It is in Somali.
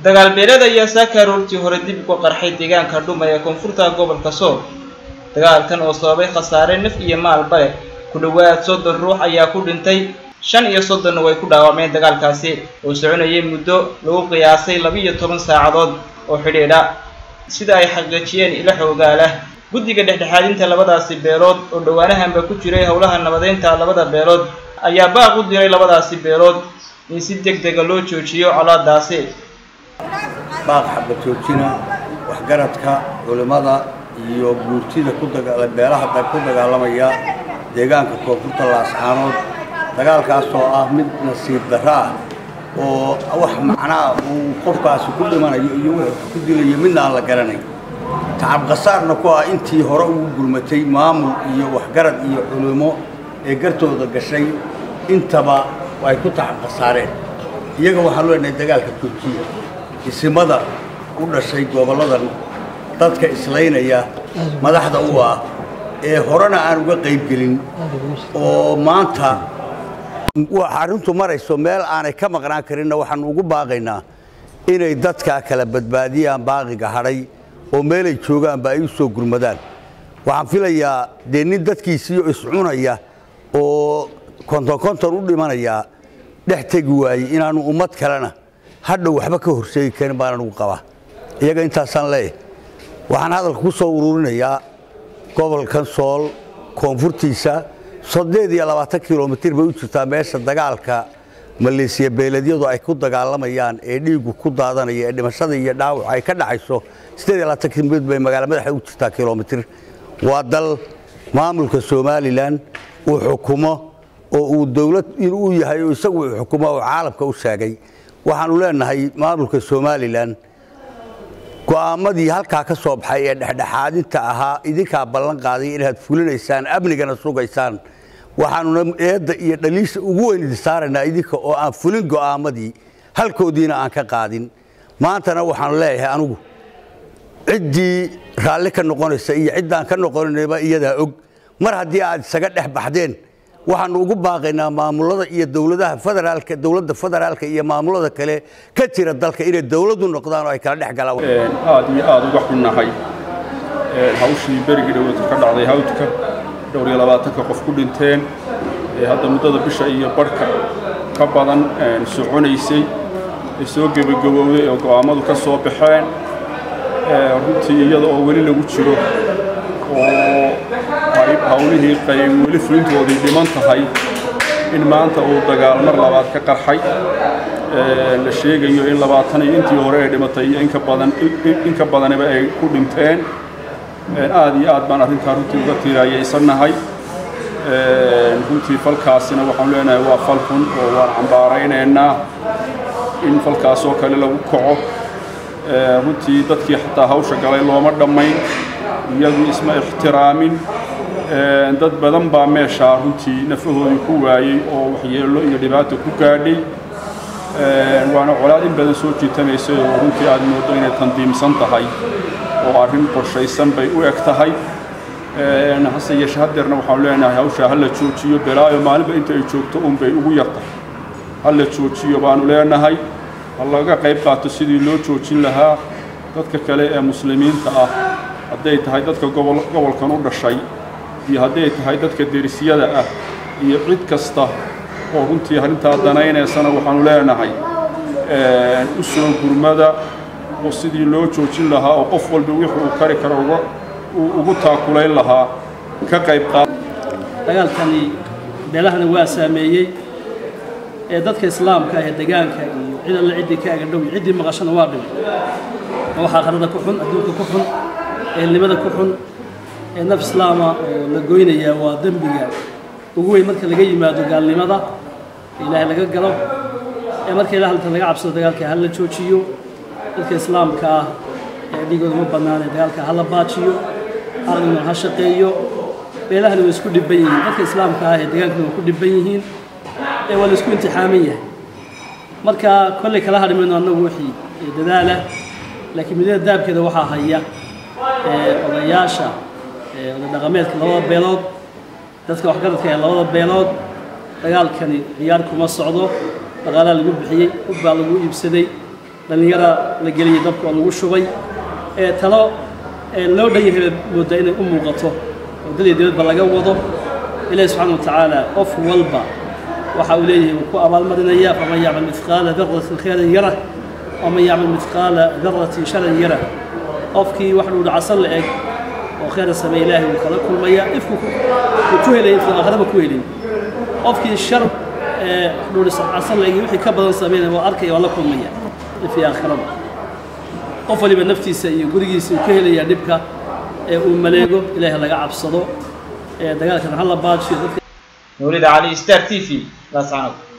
dagaal beeleed ayaa saaka aroortii hore dib uga qarxay deegaanka dhuma ee koonfurta gobolka sool dagaalkan oo sababay khasaare naf iyo maalba leh ku dhowaad soddon ruux ayaa ku dhintay shan iyo soddonna way ku dhaawacmeen dagaalkaasi oo soconayay muddo lagu qiyaasay laba-iyo toban saacadood oo xidhiidha sida ay xaqiijiyeen ilo xoogaalah guddiga dhexdhexaadinta labadaasi beelood oo dhowaanahanba ku jiray howlaha nabadeynta labada beelood ayaa baaq u diray labadaasi beelood in si deg dega loo joojiyo colaadaasi baaq xabad joojina waxgaradka culimmada iyo guurtida ku daga beelaha ku dagaalamaya deegaanka koonfurta laascaanood dagaalkaas oo ah mid nasiib darro ah oo wax macnaa uu qofkaasi ku dhimanayo iyo wuxuu ku dilayo midna aan la garanayn tacab khasaarna ku ah intii hore ugu gurmatay maamul iyo waxgarad iyo culimo ee gartooda gashay intaba ay ku tacab khasaareen iyaga waxaan leenahay dagaalka joojiya isimada u dhashay gobolladan dadka islaynaya madaxda u ah ee horena aan uga qaybgelin oo maanta arrintu marayso meel aanay ka maqnaan karinna waxaanu ugu baaqaynaa inay dadkaa kala badbaadiyaan baaqiga hadhay oo meelay joogaanba ay u soo gurmadaan waxaan filayaa dee nin dadkiisiiyo iscunaya oo konton konton u dhimanayaa dhex tegi waayey inaanu ummad kalena hadhow waxba ka horseegi karin baan anugu qabaa iyaga intaasaan leeyahay waxaan hadalka ku soo ururinayaa gobolkan sool koonfurtiisa soddeed iyo labaatan kilomitir bay u jirtaa meesha dagaalka maleesiya beeleedyadu ay ku dagaalamayaan ee dhiigu ku daadanaya ee dhimashada iyo dhaawac ay ka dhacayso siddeed iyo labaatan kilomitir bay magaala madaxa u jirtaa kilomitir waa dal maamulka somalilan uu xukumo oo uu dowlad inuu yahay oo isagu uu xukumo oo caalamka u sheegay waxaanu leenahay maamulka somalilan go'aamadii halkaa ka soo baxay ee dhexdhexaadinta ahaa idinkaa ballan qaaday inaad fulinaysaan amnigana sugaysaan waxaanuna eedda iyo dhaliisha ugu weyn idin saaraynaa idinka oo aan fulin go'aamadii halkoodiina aan ka qaadin maantana waxaanu leeyahay anugu ciddii raalli ka noqonaysa iyo ciddaan ka noqonaynaba iyadaa og mar haddii aad isaga dhex baxdeen waxaanu ugu baaqaynaa maamulada iyo dowladaha federaalka dowladda federaalka iyo maamulada kale ka jira dalka inay dowladdu noqdaan oo ay kala dhex galaan aad iyo aad uga xunnahay hawshii berigii dhowlada ka dhacday hawdka dhowr iyo labaatanka qof ku dhinteen ee hadda muddada bisha iyo barhka ka badan soconaysay ee soo gebagabowday oo go'aammadu ka soo baxeen runtii iyada oo weli lagu jiro oo hawlihii qayb weli fulintoodii dhiman tahay in maanta uu dagaal mar labaad ka qarxay la sheegayo in labaatan iyo intii hore ay dhimatay iyo inka badan in ka badaniba ay ku dhinteen aad iyo aad baan arrintaa runtii uga tiiraayaysannahay runtii falkaasina waxaan leenahay waa fal xun oo waan cambaaraynaynaa in falkaasoo kale lagu kaco runtii dadkii xataa hawsha galay looma dhammayn iyagu isma ixtiraamin dad badan baa meeshaa runtii nafahoodii ku waayey oo waxyeello iyo dhibaato ku gaadhay waana colaad in badan soo jiitamaysay oo runtii aad mooddo inay tandiimsan tahay oo arrin qorshaysan bay u eg tahay hase yeeshe haddeerna waxaanu leenahay hawshaa ha la joojiyo belaayo maalinba inta ay joogto unbay ugu yartahay ha la joojiyo baanu leenahay ha laga qayb qaato sidii loo joojin lahaa dadka kale ee muslimiinta ah hadday tahay dadka gobolkan u dhashay iyo hadday tahay dadka derisyada ah iyo cid kasta oo runtii arrintaa danaynaysana waxaanu leenahay u soo gurmada oo sidii loo joojin lahaa oo qof walba wixii uu kari karo ugu taakulayn lahaa ka qayb qaad dagaalkani beelahana waa saameeyey ee dadka islaamka ee degaanka iyo cid alle ciddii ka agadhow iyo ciddii maqashana waa dhimay oo waxaa qarada ku xun adduunka ku xun ehelnimada ku xun ee naf islaama oo la goynayaa waa dembiga ugu weyn marka laga yimaado gaalnimada ilaahay laga galo ee marka ilaah inta laga cabsado dagaalka ha la joojiyo dadka islaamka ah ee dhigooda ma bannaan ee dagaalka ha la baajiyo araguna ha shaqeeyo beelahani way isku dhibban yihiin dadka islaamka ah ee dagaalkana waa ku dhibban yihiin ee waa la isku imtixaaman yahay marka kolley kala hadhi mayno annagu wixii dadaala laakiin midada daabkeeda waxaa haya odayaasha oday dhaqameedka labada beelood dadka waxgaradka ee labada beelood dagaalkani ciyaar kuma socdo dhaqaalaa lagu bixiyey hub baa lagu iibsaday dhallinyara la geliyey dabka oo lagu shubay ee talo loo dhan yahay moodaa inay u muuqato oo dal iyo dibadba laga wado ilaahi subxaana watacaala qof walba waxa uu leeyahay uu ku abaalmarinaya faman yacmal midqaala daratin khayran yara waman yacmal midqaala daratin sharan yara qofkii wax dhuu dhacasan la eg oo khayra sameeye ilaahay wuu kala kulmaya ifku wuu ku helaya intuu aakhiraba ku helin qofkii shar dhuuricasan la eg wixii ka badan sameynaya waa arkaya waa la kulmaya ifii aakhiraba qof waliba naftiisa iyo gurigiisa uu ka helayaa dhibka ee uu maleego ilaahay laga cabsado ee dagaalkan hala baajiyo dadka nuurida cali star t v laascanood